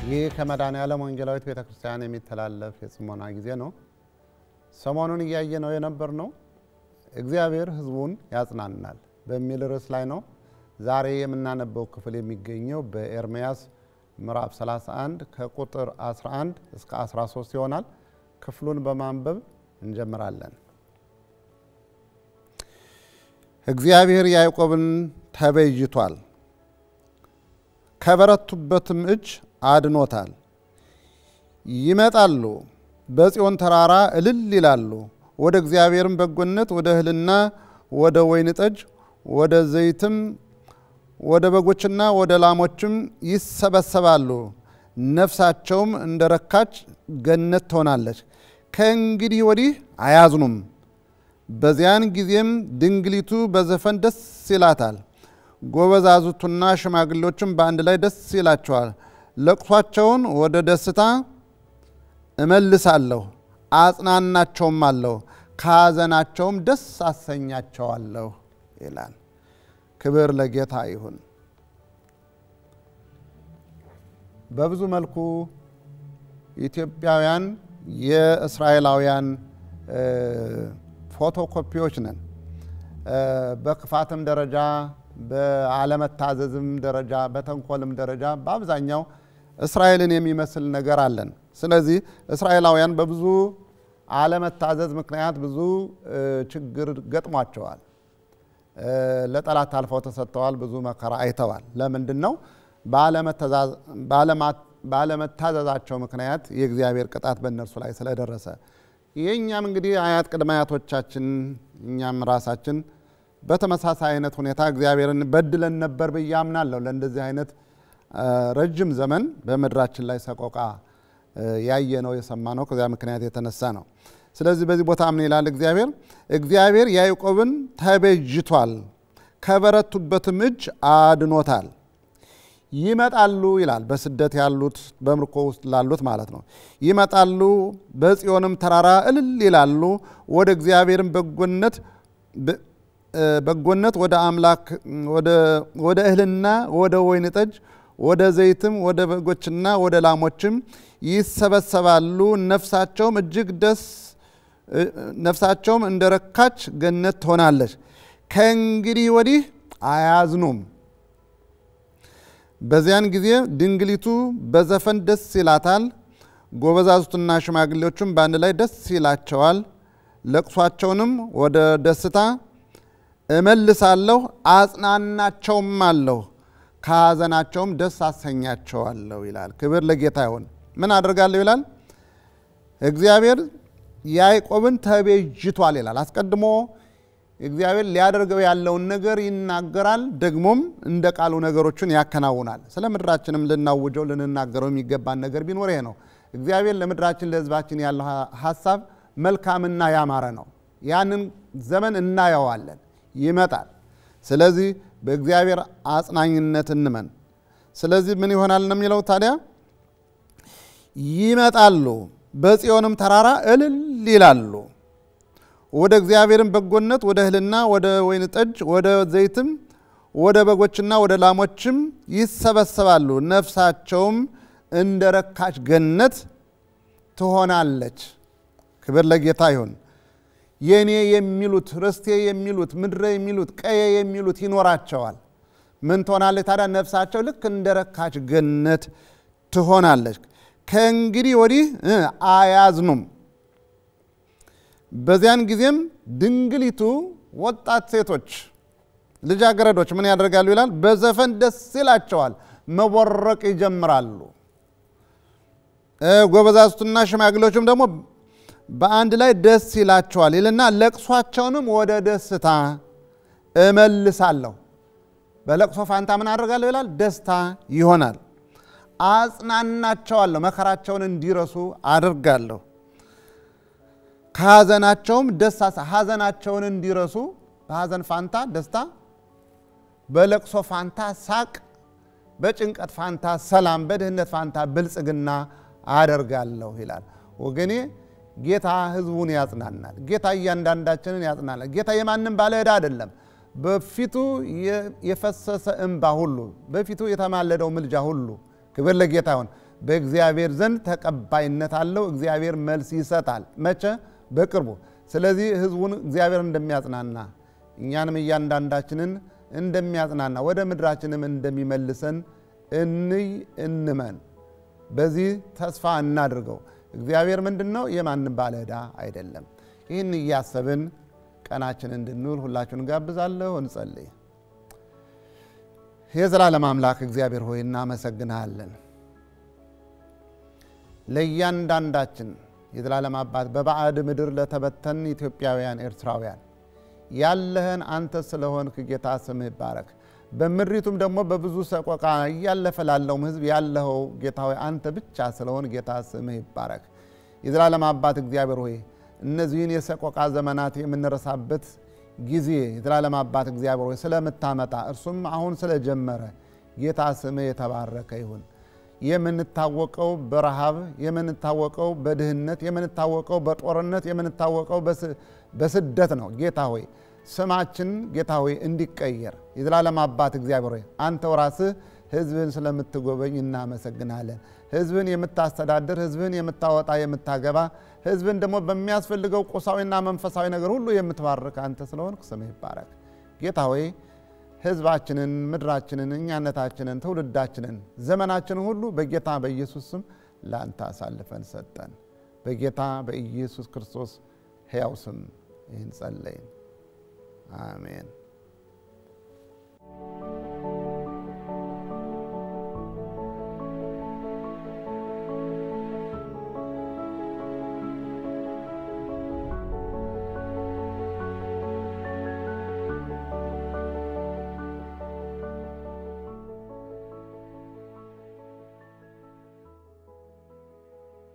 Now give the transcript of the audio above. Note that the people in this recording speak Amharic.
ይህ ከመድኃኔዓለም ወንጌላዊት ቤተ ክርስቲያን የሚተላለፍ የጽሞና ጊዜ ነው። ሰሞኑን እያየ ነው የነበር ነው እግዚአብሔር ሕዝቡን ያጽናናል በሚል ርዕስ ላይ ነው። ዛሬ የምናነበው ክፍል የሚገኘው በኤርምያስ ምዕራፍ 31 ከቁጥር 11 እስከ 13 ይሆናል። ክፍሉን በማንበብ እንጀምራለን። እግዚአብሔር ያዕቆብን ተቤዥቷል፣ ከበረቱበትም እጅ አድኖታል። ይመጣሉ፣ በጽዮን ተራራ እልል ይላሉ። ወደ እግዚአብሔርም በጎነት ወደ እህልና ወደ ወይን ጠጅ ወደ ዘይትም ወደ በጎችና ወደ ላሞችም ይሰበሰባሉ። ነፍሳቸውም እንደ ረካች ገነት ትሆናለች። ከእንግዲህ ወዲህ አያዝኑም። በዚያን ጊዜም ድንግሊቱ በዘፈን ደስ ይላታል፣ ጎበዛዙቱና ሽማግሌዎችም በአንድ ላይ ደስ ይላቸዋል። ለቅሷቸውን ወደ ደስታ እመልሳለሁ፣ አጽናናቸውም አለሁ፣ ከሐዘናቸውም ደስ አሰኛቸዋለሁ ይላል። ክብር ለጌታ ይሁን። በብዙ መልኩ ኢትዮጵያውያን የእስራኤላውያን ፎቶኮፒዎች ነን። በክፋትም ደረጃ በአለመታዘዝም ደረጃ በተንኮልም ደረጃ በአብዛኛው እስራኤልን የሚመስል ነገር አለን። ስለዚህ እስራኤላውያን በብዙ አለመታዘዝ ምክንያት ብዙ ችግር ገጥሟቸዋል። ለጠላት አልፈው ተሰጥተዋል። ብዙ መከራ አይተዋል። ለምንድን ነው? ባለመታዘዛቸው ምክንያት የእግዚአብሔር ቅጣት በእነርሱ ላይ ስለደረሰ የእኛም እንግዲህ አያት ቅድመ አያቶቻችን እኛም ራሳችን በተመሳሳይ አይነት ሁኔታ እግዚአብሔርን በድለን ነበር ብዬ አምናለሁ። ለእንደዚህ አይነት ረጅም ዘመን በምድራችን ላይ ሰቆቃ ያየ ነው የሰማ ነው። ከዚያ ምክንያት የተነሳ ነው። ስለዚህ በዚህ ቦታ ምን ይላል እግዚአብሔር? እግዚአብሔር ያዕቆብን ተቤዥቷል፣ ከበረቱበትም እጅ አድኖታል። ይመጣሉ ይላል። በስደት ያሉት በምርኮ ውስጥ ላሉት ማለት ነው። ይመጣሉ፣ በጽዮንም ተራራ እልል ይላሉ። ወደ እግዚአብሔርም በጎነት በጎነት ወደ አምላክ ወደ እህልና ወደ ወይን ጠጅ ወደ ዘይትም ወደ በጎችና ወደ ላሞችም ይሰበሰባሉ። ነፍሳቸውም እጅግ ደስ ነፍሳቸውም እንደ ረካች ገነት ትሆናለች። ከእንግዲህ ወዲህ አያዝኑም። በዚያን ጊዜ ድንግሊቱ በዘፈን ደስ ይላታል፣ ጎበዛዙትና ሽማግሌዎቹም በአንድ ላይ ደስ ይላቸዋል። ለቅሷቸውንም ወደ ደስታ እመልሳለሁ፣ አጽናናቸውም አለሁ፣ ከሐዘናቸውም ደስ አሰኛቸዋለሁ ይላል። ክብር ለጌታ ይሁን። ምን አደርጋለሁ ይላል እግዚአብሔር ያዕቆብን ተቤዥቷል ይላል። አስቀድሞ እግዚአብሔር ሊያደርገው ያለውን ነገር ይናገራል። ደግሞም እንደ ቃሉ ነገሮችን ያከናውናል። ስለ ምድራችንም ልናውጀው ልንናገረው የሚገባን ነገር ቢኖር ይሄ ነው። እግዚአብሔር ለምድራችን ለሕዝባችን ያለው ሀሳብ መልካምና ያማረ ነው። ያንን ዘመን እናየዋለን፣ ይመጣል። ስለዚህ በእግዚአብሔር አጽናኝነት እንመን። ስለዚህ ምን ይሆናል ነው የሚለው ታዲያ ይመጣሉ በጽዮንም ተራራ እልል ይላሉ። ወደ እግዚአብሔርም በጎነት ወደ እህልና ወደ ወይን ጠጅ ወደ ዘይትም ወደ በጎችና ወደ ላሞችም ይሰበሰባሉ። ነፍሳቸውም እንደ ረካች ገነት ትሆናለች። ክብር ለጌታ ይሁን። የኔ የሚሉት ርስቴ የሚሉት ምድረ የሚሉት ቀየ የሚሉት ይኖራቸዋል። ምን ትሆናለች ታዲያ? ነፍሳቸው ልክ እንደ ረካች ገነት ትሆናለች። ከእንግዲህ ወዲህ አያዝኑም። በዚያን ጊዜም ድንግሊቱ ወጣት ሴቶች ልጃገረዶች ምን ያደርጋሉ ይላል? በዘፈን ደስ ይላቸዋል፣ መቦረቅ ይጀምራሉ። ጎበዛዝቱና ሽማግሌዎችም ደግሞ በአንድ ላይ ደስ ይላቸዋል ይልና ለቅሷቸውንም ወደ ደስታ እመልሳለሁ። በለቅሶ ፋንታ ምን አደርጋለሁ ይላል? ደስታ ይሆናል። አጽናናቸዋለሁ፣ መከራቸውን እንዲረሱ አድርጋለሁ። ከሐዘናቸውም ደስ ሐዘናቸውን እንዲረሱ በሐዘን ፋንታ ደስታ፣ በለቅሶ ፋንታ ሳቅ፣ በጭንቀት ፋንታ ሰላም፣ በድህነት ፋንታ ብልጽግና አደርጋለሁ ይላል። ወገኔ ጌታ ሕዝቡን ያጽናናል። ጌታ እያንዳንዳችንን ያጽናናል። ጌታ የማንም ባለ ዕዳ አይደለም። በፊቱ የፈሰሰ እንባ ሁሉ በፊቱ የተማለደው ምልጃ ሁሉ ክብር ለጌታ ይሁን በእግዚአብሔር ዘንድ ተቀባይነት አለው። እግዚአብሔር መልስ ይሰጣል። መቼ? በቅርቡ። ስለዚህ ህዝቡን እግዚአብሔር እንደሚያጽናና እኛንም እያንዳንዳችንን እንደሚያጽናና ወደ ምድራችንም እንደሚመልሰን እንይ እንመን። በዚህ ተስፋ እናድርገው። እግዚአብሔር ምንድን ነው? የማንም ባለ ዕዳ አይደለም። ይህን እያሰብን ቀናችን እንድንውል ሁላችሁን ጋብዛለሁ። እንጸልይ። የዘላለም አምላክ እግዚአብሔር ሆይ እናመሰግንሃለን። ለእያንዳንዳችን የዘላለም አባት በባዕድ ምድር ለተበተን ኢትዮጵያውያን፣ ኤርትራውያን ያለህን አንተ ስለሆንክ ጌታ ስምህ ይባረክ። በምድሪቱም ደግሞ በብዙ ሰቆቃ እያለፈ ላለውም ህዝብ ያለኸው ጌታ ሆይ አንተ ብቻ ስለሆን ጌታ ስምህ ይባረክ። የዘላለም አባት እግዚአብሔር ሆይ እነዚህን የሰቆቃ ዘመናት የምንረሳበት ጊዜ የዘላለም አባት እግዚአብሔር ሆይ ስለምታመጣ እርሱም አሁን ስለጀመረ ጌታ ስምህ የተባረከ ይሁን። የምንታወቀው በረሃብ የምንታወቀው በድህነት የምንታወቀው በጦርነት የምንታወቀው በስደት ነው። ጌታ ሆይ ስማችን ጌታ ሆይ እንዲቀየር የዘላለም አባት እግዚአብሔር ሆይ አንተው ራስህ ህዝብህን ስለምትጎበኝ እናመሰግናለን። ህዝብን የምታስተዳድር ህዝብህን የምታወጣ የምታገባ ህዝብን ደግሞ በሚያስፈልገው ቁሳዊና መንፈሳዊ ነገር ሁሉ የምትባርክ አንተ ስለሆንክ ስምህ ይባረክ። ጌታ ሆይ ህዝባችንን፣ ምድራችንን፣ እኛነታችንን፣ ትውልዳችንን፣ ዘመናችንን ሁሉ በጌታ በኢየሱስ ስም ለአንተ አሳልፈን ሰጠን። በጌታ በኢየሱስ ክርስቶስ ሕያው ስም ይህን ጸለይን። አሜን።